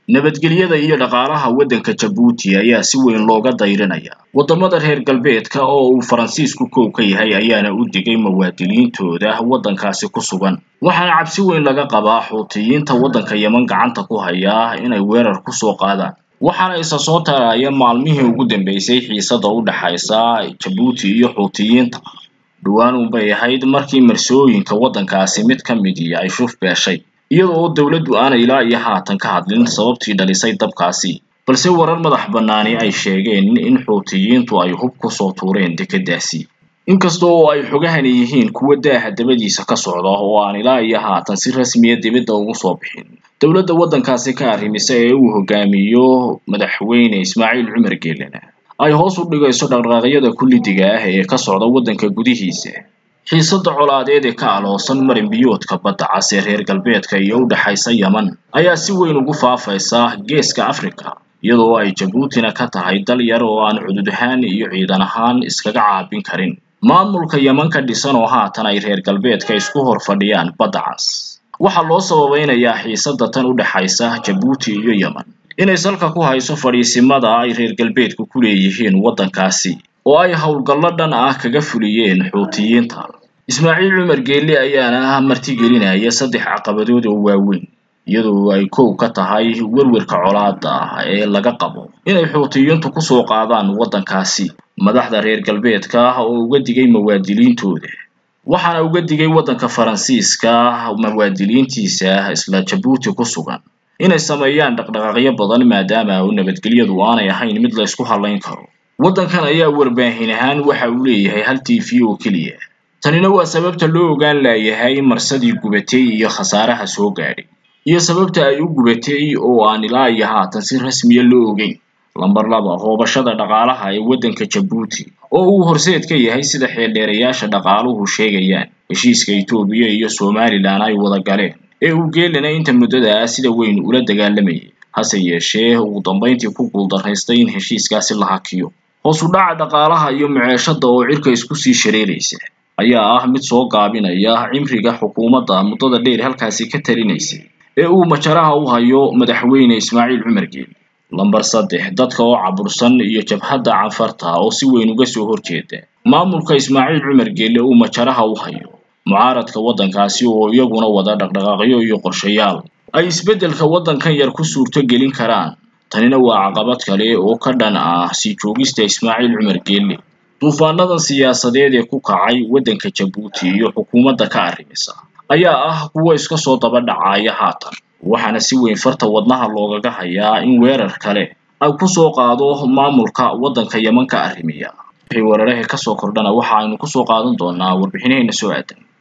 nabadgelyada iyo dhaqaalaha waddanka jabuuti ayaa si weyn looga dayrinaya waddamada reer galbeedka oo uu faransiisku kow ka yahay ayaana u digay muwaadiniintooda waddankaasi ku sugan waxaana cabsi weyn laga qabaa xuutiyiinta waddanka yeman gacanta ku haya inay weerar ku soo qaadaan waxaana isa soo taraya maalmihii ugu dambeysay xiisada u dhaxaysa jabuuti iyo xuutiyiinta dhowaan unbay ahayd markii marsooyinka waddankaasi mid ka midii ay shuf beeshay iyada oo dowladdu aanay ilaa iyo haatan ka hadlin sababtii dhalisay dabkaasi balse warar madax bannaani ay sheegeen in xuutiyiintu ay hub ku soo tuureen dekeddaasi inkasta oo ay xogahani yihiin kuwa daaha dabadiisa ka socda oo aan ilaa iyo haatan si rasmiya dibadda ugu soo bixin dowladda waddankaasi ka arrimisa ee uu hogaamiyo madaxweyne ismaaciil cumar geelana ay hoos u dhigayso dhaqdhaqaaqyada kullidiga ah ee ka socda waddanka gudihiisa xiisada colaadeed ee ka aloosan marin biyoodka badda cas ee reer galbeedka iyo u dhexaysa yeman ayaa si weyn ugu faafaysa geeska afrika iyadoo ay jabuutina ka tahay dal yar oo aan cudud ahaan iyo ciidan ahaan iskaga caabin karin maamulka yeman ka dhisan oo haatan ay reer galbeedka isku hor fadhiyaan badda cas waxaa loo sababeynayaa xiisada tan u dhexaysa jabuuti iyo yeman inay salka ku hayso fadhiisimada ay reer galbeedku ku leeyihiin waddankaasi oo ay howlgallo dhan ah kaga fuliyeen xuutiyiinta ismaaciil cumar geelle ayaana martigelinaya saddex caqabadood oo waaweyn iyadoo ay kow ka tahay werwerka colaada ah ee laga qabo inay xuutiyiintu ku soo qaadaan waddankaasi madaxda reer galbeedka oo uga digay muwaadiniintooda waxaana uga digay waddanka faransiiska muwaadiniintiisa isla jabuuti ku sugan inay sameeyaan dhaqdhaqaaqyo badan maadaama u nabadgelyadu aanay ahayn mid la isku hadlayn karo waddankan ayaa warbaahin ahaan waxa uu leeyahay hal t v oo keliya tanina waa sababta loo ogaan laayahay marsadii gubatay iyo khasaaraha soo gaadhay iyo sababta ay u gubatay oo aan ilaa iyo haatan si rasmiya loo ogeyn lamber laba hoobashada dhaqaalaha ee waddanka jabuuti oo uu horseed ka yahay sida xeeldheerayaasha dhaqaaluhu sheegayaan heshiiska etoobiya iyo somalilan ay wada galeen ee uu geelana inta muddada sida weyn ula dagaalamayay hase yeeshee ugu dambayntii ku guuldaraystay in heshiiskaasi la hakiyo hoos u dhaca dhaqaalaha iyo maceeshada oo cirka isku sii shareeraysa ayaa ah mid soo gaabinaya cimriga xukuumadda muddada dheer halkaasi ka talinaysay ee uu majaraha u hayo madaxweyne ismaaciil cumar geeli lamber saddex dadka oo cabursan iyo jabhadda canfarta oo si weyn uga soo horjeeda maamulka ismaaciil cumar geelle uu majaraha u hayo mucaaradka waddankaasi oo iyaguna wada dhaqdhaqaaqyo iyo qorshayaal ay isbeddelka waddankan yar ku suurto gelin karaan tanina waa caqabad kale oo ka dhan ah sii joogista ismaaciil cumar geelle duufaanadan siyaasadeed ee ku kacay waddanka jabuuti iyo xukuumadda ka arrimisa ayaa ah kuwa iska soo daba dhacaya haatan waxaana si weyn farta wadnaha loogaga hayaa in weerar kale ay ku soo qaado maamulka waddanka yeman ka arrimiya wixii weeraraha ka soo kordhana waxa aynu ku soo qaadan doonaa warbixinaheena soo aadan